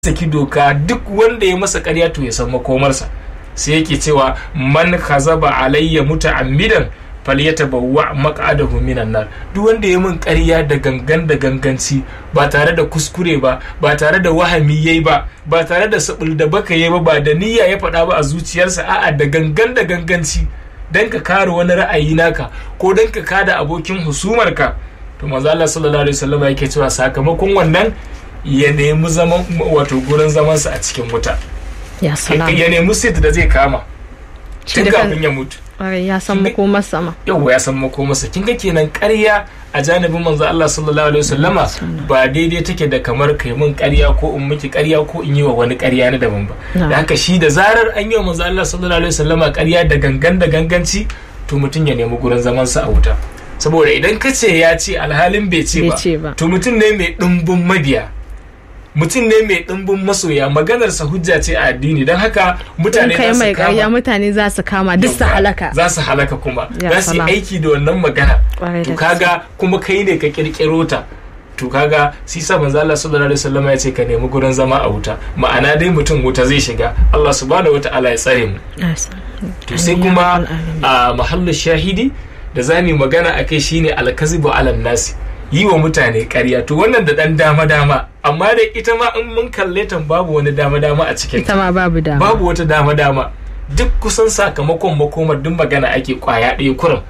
saki doka duk wanda ya masa ƙarya to ya san makomarsa sai yake cewa man kazaba alayya muta'ammidan falyatabawwa maq'adahu minan nar duk wanda ya min ƙarya da gangan da ganganci ba tare da kuskure ba ba tare da wahami yayi ba ba tare da sabul da baka yayi ba ba da niyya ya faɗa ba a zuciyarsa a'a da gangan da ganganci dan ka kare wani ra'ayi naka ko dan ka kada abokin husumarka to manzo Allah sallallahu alaihi wasallam yake cewa sakamakon wannan ya nemi zaman wato gurin zamansa a cikin wuta ya salam ya nemi sit da zai kama tun da kan- kafin ya mutu Ƙwarai, ya san makomar sama yau ya san makomarsa kin ga kenan ƙarya a janibin manzo Allah sallallahu alaihi wasallama ba daidai take da kamar kai mun ƙarya ko in miki ƙarya ko in yi wa wani ƙarya na daban ba Na. da haka shi da zarar an yi wa manzo Allah sallallahu alaihi wasallama ƙarya da gangan da ganganci to mutum ya nemi gurin zaman sa a wuta saboda idan ka ce ya ce alhalin bai ce Bai ba ce ba. to mutum ne mai ɗumbin mabiya mutum ne mai ɗumbin masoya maganarsa hujja ce a addini don haka in mutane kai za su mai kama- ƙarya mutane za su kama duk su Yawwa, halaka za su halaka kuma Ya za su yi salam. aiki da wannan magana Ƙwarai to da kaga kuma kai ne ka kirkiro ta to kaga si sa manzo Allah sallallahu alaihi wasallam ya ce ka nemi gurin zama a wuta ma'ana dai mutum wuta zai shiga Allah subhanahu wataala ya tsare mu Ya san. to sai Amin ya kuma rabbal alamin. a mahallu shahidi da za mu magana akai shine alkazibu ala nasi yi wa mutane ƙarya to wannan da dan dama dama amma dai ita ma in mun kalle ta babu wani dama dama a cikin ita ma babu dama babu wata dama dama duk kusan sakamakon makomar duk magana ake kwaya ɗaya kurum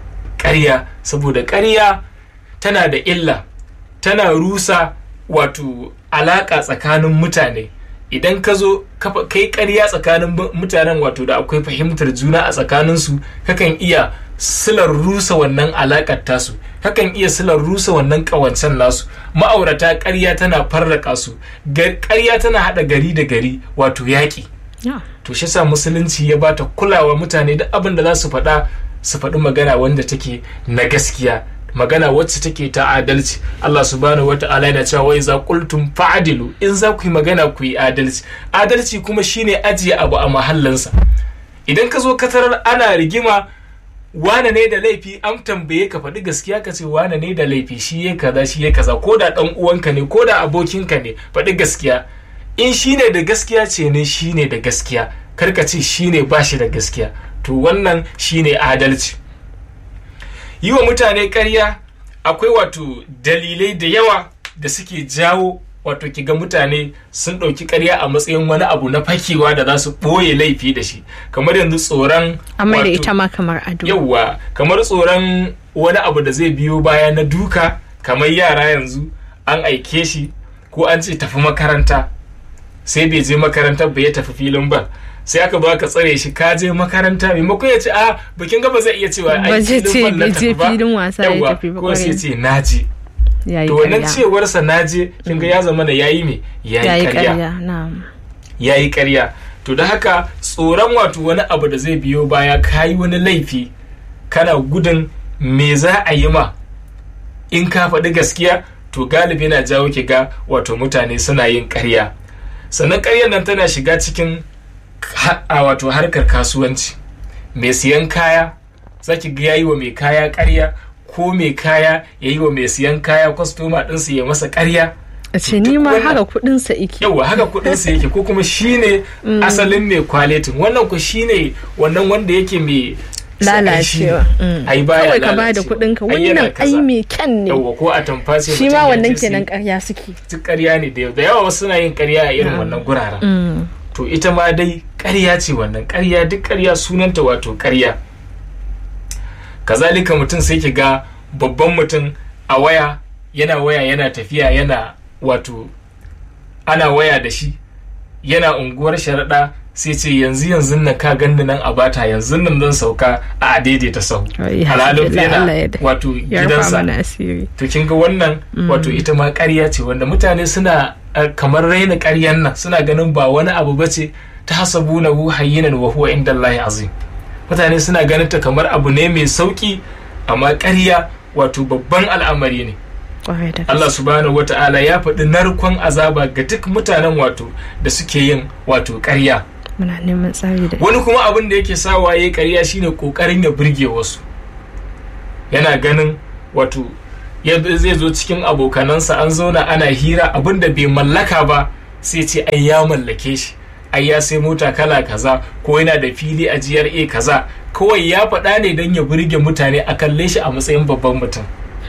ƙarya saboda ƙarya tana da illa tana rusa wato alaƙa tsakanin mutane idan ka zo kafa- kai ƙarya tsakanin mu- mutanen wato da akwai fahimtar juna a tsakaninsu kakan iya silar rusa wannan alaƙar tasu kakan iya silar rusa wannan ƙawancen nasu ma'aurata ƙarya tana farraka su Gar- ƙarya tana haɗa gari da gari wato yaƙi Ya. to shi sa musulunci ya bata kulawa mutane duk abin da za su faɗa su faɗi magana wanda take na gaskiya magana wacce take ta adalci Allah subhanahu wa ta'ala yana cewa wai za qultum fa'dilu in za ku yi magana ku yi adalci adalci kuma shine ajiye abu a mahallinsa idan ka zo ka tarar ana rigima wane ne da laifi an tambaye ka faɗi gaskiya ka ce wane ne da laifi shi ya kaza shi ya kaza ko da ɗan uwanka ne ko da abokinka ne faɗi gaskiya in shi ne da gaskiya ce ne shi ne da gaskiya karka ce shi ne ba shi da gaskiya to wannan shi ne adalci yi wa mutane ƙarya akwai wato dalilai da yawa da suke jawo wato kiga mutane sun ɗauki ƙarya a matsayin wani abu na fakewa da za su ɓoye laifi da shi kamar yanzu tsoron amma da wato- ita ma kamar ado yauwa kamar tsoron wani abu da zai biyo baya na duka kamar yara yanzu an aike shi ko an ce tafi makaranta sai bai je makaranta ba ya tafi filin ba sai aka ba ka tsare shi ka je makaranta maimakon ya ce a bikin gaba zai iya cewa Ba ai zai filin ce ball na bai tafi je ba. filin wasa ya Yawwa, tafi ba, ko sai kwarai. ce naji yayi to wannan ƙarya cewarsa naje kin ga ya zama da yayi me yayi yayi ƙarya ƙarya na'am ya yi karya to da haka tsoron wato wani abu da zai biyo baya ka yi wani laifi kana gudun me za a yi ma in ka faɗi gaskiya to galibi na jawo ki ga wato mutane suna yin karya sannan karyar nan tana shiga cikin ha- a wato harkar kasuwanci mai siyan kaya za ki ga yayi wa mai kaya karya ko mai kaya ya yi wa mai siyan kaya kwastoma ɗinsa ya masa karya a ce ni Duk ma wannan- haka kuɗin sa ike yauwa haka kudin sa yake ko kuma shine asalin mai kwaletin wannan ku shine wannan wanda yake mai lalacewa Mm. ai baya kawai ka bada lalacewa. kuɗin ka Ai yana wannan kaza. ai mai kyan ne yauwa ko a tamfa sai shi mutum ma ya wannan je sai- kenan ƙarya suke duk ƙarya ne da yawa da yawa wasu suna yin ƙarya a irin wannan guraren Mm. to ita ma dai ƙarya ce wannan ƙarya duk ƙarya sunanta wato ƙarya kazalika mutum sai ki ga babban mutum a waya yana waya yana tafiya yana wato ana waya da shi yana unguwar sharaɗa sai ce yanzu yanzu nan ka ganni nan a bata yanzu nan zan sauka a daidaita sahu Ai, alhalin alhamdulillah, Allah ya yana da- wato ya rufa gidansa mana asiri to kin ga wannan wato ita ma ƙarya ce wanda mutane suna uh, kamar raina ƙaryan nan suna ganin ba wani abu bace ta hasabu na hu hayyinan wa huwa inda Allah azim mutane suna ganin ta kamar abu ne mai sauki amma ƙarya wato babban al'amari ne Kwarai da Allah gaske. subhanahu wata'ala ya faɗi narkon azaba ga duk mutanen wato da suke yin wato ƙarya muna neman tsari da wani kuma abin da yake sawa ya ƙarya shine ƙoƙarin ya burge wasu yana ganin wato ya zai zo cikin abokanansa an zauna ana hira abin da bai mallaka ba sai ce ai ya mallake shi ai ya sai mota kala kaza ko yana da fili a GRA kaza kawai ya faɗa ne don ya burge mutane a kalle shi a matsayin babban mutum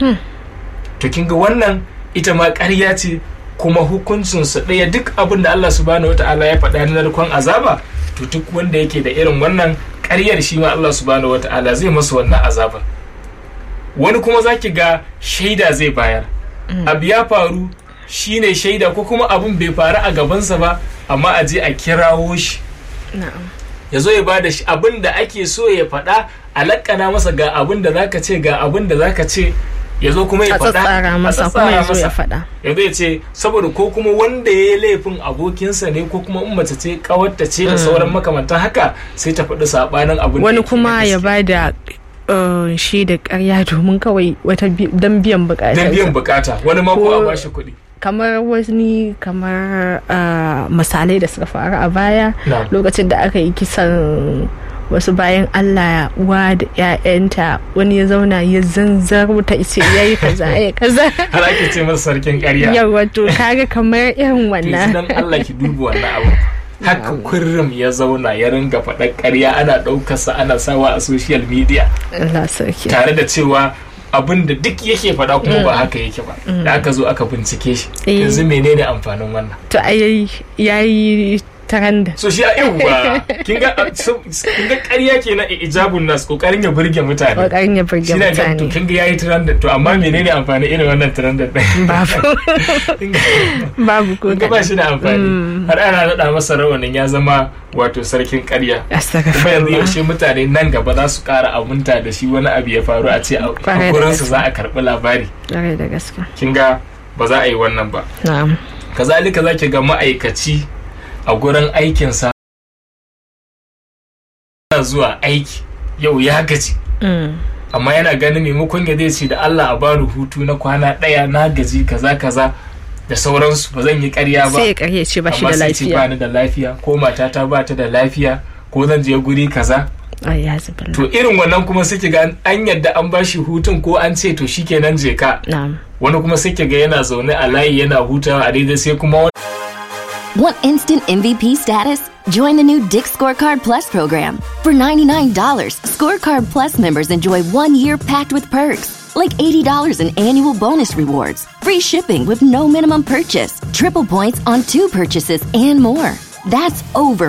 to kin ga wannan ita ma ƙarya ce kuma hukuncinsu ɗaya duk abin da Allah subhanahu wata'ala ya faɗa na narkon azaba to duk wanda yake da irin wannan ƙaryar shi ma Allah subhanahu wata'ala zai masa wannan azaba wani kuma zaki ga shaida zai bayar abu ya faru shine shaida ko kuma abin bai faru a gabansa ba amma a je a kirawo shi ya zo ya ba da abin da ake so ya faɗa a lakana masa ga abin da zaka ce ga abin da zaka ce ya zo kuma ya faɗa a masa kuma ya zo ya faɗa ya zai ce saboda ko kuma wanda ya yi laifin abokinsa ne ko kuma in mace ce kawarta ce da sauran makamantan haka sai ta faɗi saɓanin abin wani kuma ya ba da shi da ƙarya domin kawai wata don biyan bukata don biyan bukata wani ma ko a bashi kuɗi kamar wani kamar misalai da suka faru a baya lokacin da aka yi kisan wasu bayan Allah uwa da ‘ya'yanta wani ya zauna ya zanzar ta ce ya yi kaza ya kaza har ake ce masa sarkin ƙarya yawa to kaga kamar irin wannan dan Allah ki duba wannan abu haka kurrum ya zauna ya ringa faɗa ƙarya ana ɗaukarsa ana sawa a social media Allah sarki tare da cewa abin da duk yake faɗa kuma ba haka yake ba da aka zo aka bincike shi yanzu menene amfanin wannan to ai yayi taranda so shi a yawwa kin ga kin ga ƙarya kenan ijabun nas kokarin ya burge mutane kokarin ya burge mutane to kin ga yayi taranda to amma menene amfani irin wannan taranda din babu babu ko ga ba shi da amfani har ana nada masa rawanin ya zama wato sarkin ƙarya kuma yanzu yaushe mutane nan gaba za su ƙara abunta da shi wani abu ya faru a ce a gurinsu za a karɓi labari da gaske kin ga ba za a yi wannan ba na'am kazalika zaki ga ma'aikaci a gurin aikinsa zuwa aiki yau ya gaji amma yana ganin maimakon ya zai ce da Allah a bani hutu na kwana ɗaya na gaji kaza kaza da sauransu ba zan yi karya ba sai ya karya ce ba shi da lafiya ba ni da lafiya ko matata ba ta da lafiya ko zan je guri kaza to irin wannan kuma suke ga an yadda an bashi hutun ko an ce to shikenan je ka wani kuma suke ga yana zaune a layi yana hutawa a daidai sai kuma Want instant MVP status? Join the new Dick Scorecard Plus program. For $99, Scorecard Plus members enjoy one year packed with perks, like $80 in annual bonus rewards, free shipping with no minimum purchase, triple points on two purchases, and more. That's over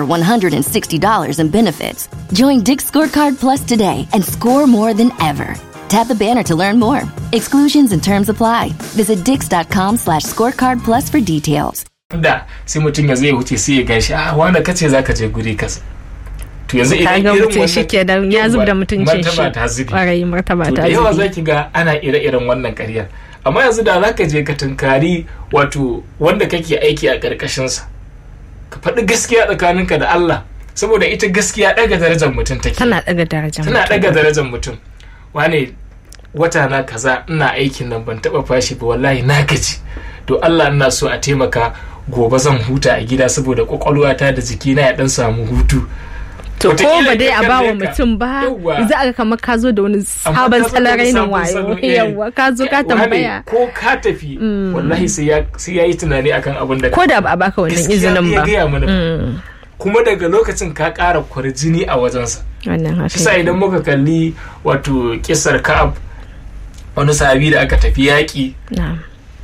$160 in benefits. Join Dick Scorecard Plus today and score more than ever. Tap the banner to learn more. Exclusions and terms apply. Visit dix.com slash scorecard plus for details. da sai mutum ya zai wuce sai ya gashi a wanda kace zaka je guri kasa to yanzu idan kaga irin mutum shi ke da ya zub da mutuncin shi martaba ta zubi ƙwarai martaba to ta da yawa zubi zaki ga ana ire-iren wannan ƙaryar amma yanzu da zaka je ka tunkari wato wanda kake aiki a ƙarƙashin sa ka faɗi gaskiya tsakaninka da Allah saboda ita gaskiya ɗaga darajar mutum take tana daga darajar tana mutum. ɗaga darajar mutum wane wata na kaza ina aikin nan ban taɓa fashi ba wallahi na gaji to Allah ina so a taimaka gobe zan huta a gida saboda kwakwalwata da jikina ya dan samu hutu to ko Wataƙila ba dai a ka ba wa kalle ka. mutum ba Yawwa. za a ga kamar ka zo da wani Amma sabon ka zo da salon rainin sabon wayo salo, eh. yawwa ka zo ka Wane, tambaya ko ka tafi wallahi sai ya sai ya yi tunani akan abin da ko da ba a baka wannan gaskiya izinin ya ba gaya mana Mm, kuma daga lokacin ka ƙara kwarjini a wajensa wannan haka sa idan muka kalli wato kisar ka'ab wani sahabi da aka tafi yaƙi na'am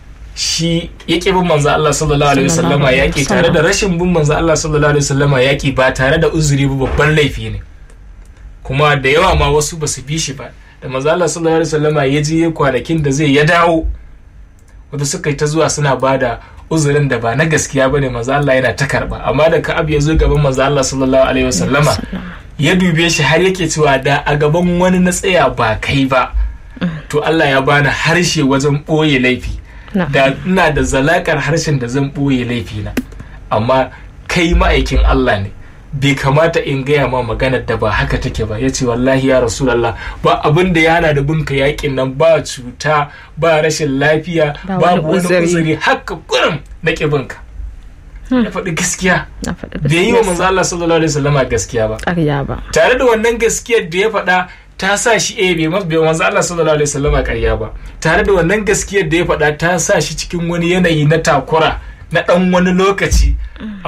shi ya ƙi bin manzo Allah sallallahu alaihi wasallama Sallallahu alaihi yaƙi tare da rashin bin manzo Allah sallallahu alaihi wasallama yaƙi ba tare da uzuri ba babban laifi ne kuma da yawa ma wasu ba su bi shi ba da manzo Allah sallallahu alaihi wasallama ya je kwanakin da zai ya dawo wanda suka yi ta zuwa suna bada uzurin da ba na gaskiya bane manzo Allah yana ta karba amma da Ka'ab ya zo gaban manzo Allah sallallahu alaihi wasallama ya dube shi har yake cewa da a gaban wani na tsaya ba kai ba to Allah ya bani harshe wajen ɓoye laifi Na. da ina da zalakar harshen da zan ɓoye laifina amma kai ma'aikin Allah ne bai kamata in gaya ma maganar da ba haka take ba ya ce wallahi ya rasulallah ba abin da ya hana da binka yakin nan ba cuta ba rashin lafiya Ba wani babu wani uzuri. uzuri haka kurum na ƙibinka ya faɗi gaskiya na faɗi bai yi wa gaskiyarsa. manzo Allah sallallahu alaihi wasallama gaskiya ba ƙarya ba tare da wannan gaskiyar da ya faɗa ta sa shi eh bai mas bai manzo Allah sallallahu alaihi wasallama ƙarya ba tare da wannan gaskiyar da ya faɗa ta sa shi cikin wani yanayi na takura na ɗan wani lokaci